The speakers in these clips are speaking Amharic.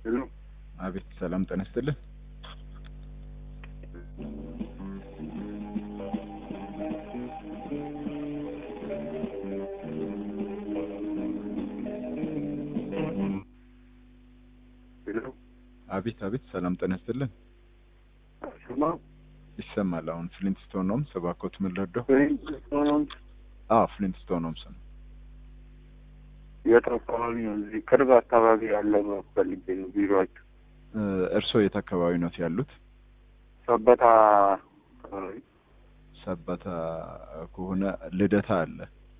ሄሎ አቤት ሰላም ጤና ይስጥልን። ሄሎ አቤት አቤት ሰላም ጤና ይስጥልን። ስማ ይሰማል። አሁን ፍሊንትስቶን ነው ሰባኮት ምን ልርዳው? ሆኖም አዎ ፍሊንትስቶን ነው ሰን የት አካባቢ ነው? እዚህ ቅርብ አካባቢ ያለ ፈልጌ ነው ቢሮአችሁ። እርስዎ የት አካባቢ ነው ያሉት? ሰበታ አካባቢ ሰበታ ከሆነ ልደታ አለ።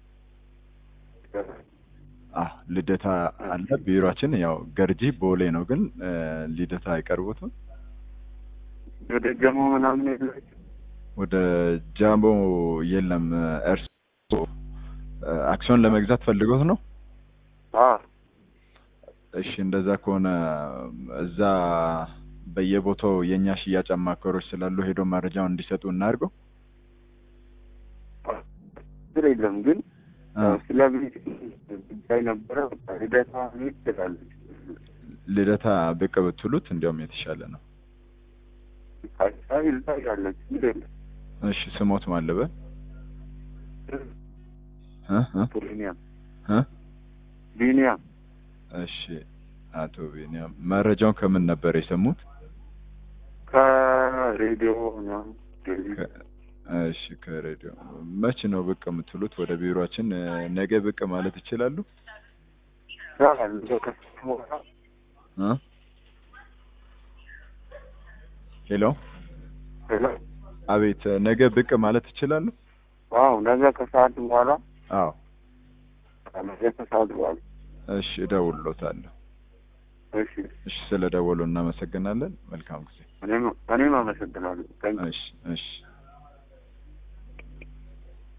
አዎ ልደታ አለ። ቢሮአችን ያው ገርጂ ቦሌ ነው፣ ግን ልደታ አይቀርቡትም። ወደ ጀሞ ምናምን የላችሁ? ወደ ጃምቦ የለም። እርስዎ አክሲዮን ለመግዛት ፈልጎት ነው? አዎ እሺ እንደዛ ከሆነ እዛ በየቦታው የእኛ ሽያጭ አማካሪዎች ስላሉ ሄዶ መረጃውን እንዲሰጡ እናድርገው። ችግር የለም ግን አ፣ ስለ ቤት ጉዳይ ነበረ። በቃ ልደታ መሄድ ትችላለች። ልደታ ብቅ ብትሉት እንዲያውም የተሻለ ነው። አካባቢ እዛ ያለች ችግር የለም። እሺ ስሞት ማለበ እ እ ቢኒያም እ ቢኒያም እሺ አቶ ቢኒያም መረጃውን ከምን ነበር የሰሙት? ከሬዲዮ ምናምን ቴሌቪዥን ከ- እሺ ከሬዲዮ መች ነው ብቅ የምትሉት? ወደ ቢሮአችን እ፣ ነገ ብቅ ማለት ይችላሉ? ይቻላል። እንደው ከሰዓት በኋላ እ ሄሎ ሄሎ አቤት ነገ ብቅ ማለት ይችላሉ? አዎ ነገ ከሰዓት በኋላ አዎ ነገ ከሰዓት በኋላ እሺ እደውልሎታለሁ። እሺ እሺ ስለ ደወሉ እናመሰግናለን። መልካም ጊዜ። እኔም እኔም አመሰግናለሁ። ታንክ ዩ። እሺ እሺ